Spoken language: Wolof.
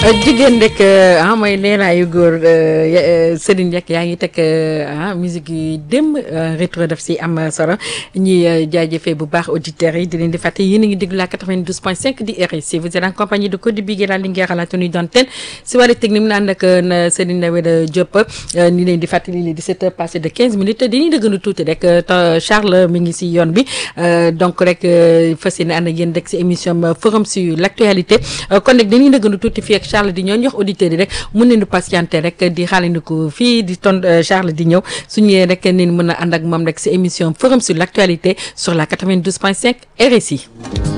jigéen rek ah mooy leeraayu góor Serigne Ndiack yaa ngi teg ah musique yi démb rétro daf si am solo ñuy jaajëfee bu baax auditeurs yi di leen di fàtte yéen a ngi déglu la 92.5 di RSI vous êtes en compagnie de Codé Bigué la Linguère à la tenue d'antenne si wàllu technique mu ànd ak Serigne Ndaweda Diop ni leen di fàttali li 17 heures passé de 15 minutes dañuy dëgganu tuuti rek Charles mi ngi si yoon bi donc rek fas yéene ànd ak yéen rek si émission forum sur l' actualité kon nag dañuy dëgganu tuuti fii ak Charles di ñëw ñu wax auditeurs yi rek mun nañu patienter rek di xaarandiku fii di ton Charles di ñëw su ñëwee rek nañ mën a ànd ak moom rek si émission forum sur l' actualité sur la 92.5 RSI.